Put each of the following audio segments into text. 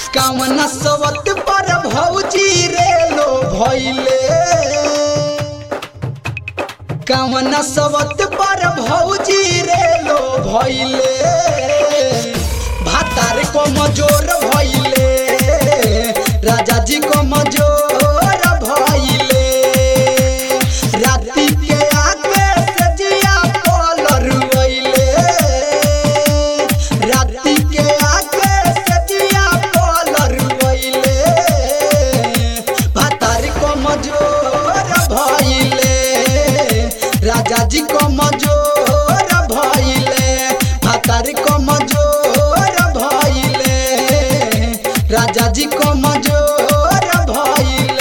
कामना सवत पर भौजी रे लो भइले कामना सवत पर भौजी रे लो भइले भातार को मजोर भइले राजा जी को मजोर भइले राति के आके सजिया पलर वइले राति के आके सजिया पलर वइले भातार को मजोर भइले राजा जी को मजोर भइले भातार को मजोर भइले राजा जी को मजोर भइले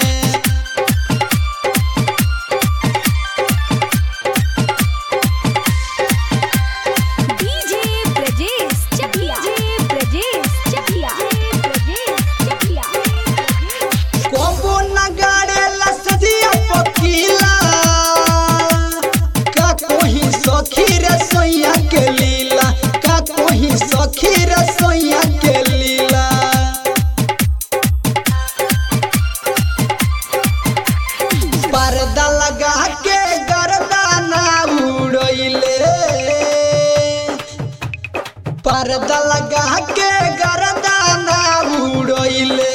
डीजे ब्रजेश चकिया डीजे ब्रजेश चकिया ब्रजेश चकिया कोबो नगाड़े लसदिया पकीला का कोही सखी रे सोइया के लीला का कोही सखी रे सोइया के लीला पर्दा लगा के गर्दाना उड़ैले पर्दा लगा के गर्दाना उड़ैले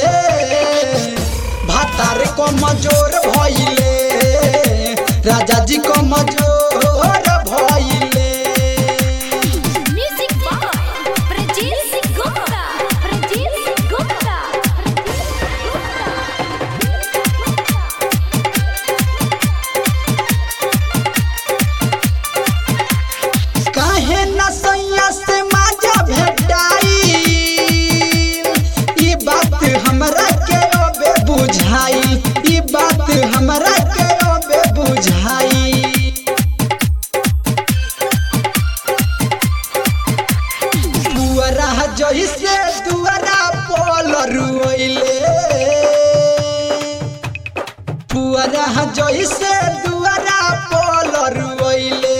भातार को मजोर भइले राजा जी को मजोर भइले म्यूजिक बाय ब्रजेश गुप्ता ब्रजेश गुप्ता काहे न सैया से माजा भेटाई ई बात हमरा के अबे बुझाई ई बात हमरा के अबे बुझाई पुअरा जइसे दुआरा पलर रोइले पुअरा जइसे दुआरा पलर रोइले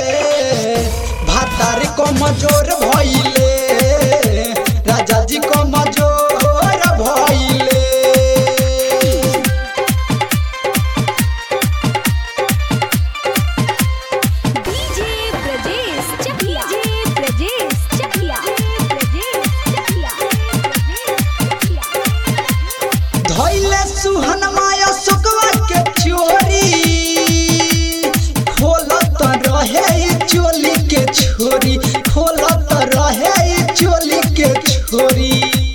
भातार को मजोर भइले राजा जी को मजोर भइले डीजे ब्रजेश चकिया डीजे ब्रजेश चकिया ब्रजेश चकिया धैले सुहन माया सुकवा के चोरी खोलत रहे ई चोली के छोरी खोलत रहे ई चोली के छोरी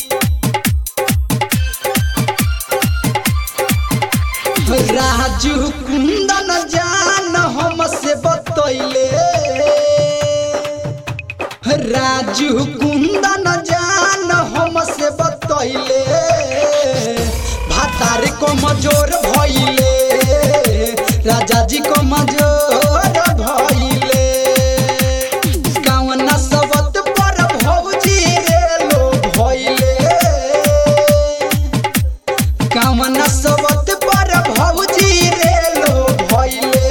राजू कुंदन जान हमसे बतैले राजू कुंदन जान हमसे बतैले भातार को मजोर भइले राजा जी को मजोर भइले कावना सबत पर भौजी रे लो भइले कामना सबत पर भौजी रे लो भइले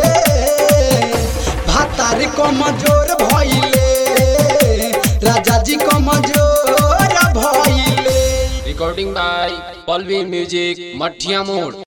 भातार को मजोर भइले राजा जी को मजोर भइले recording by Palvi Music, Mathia Mode.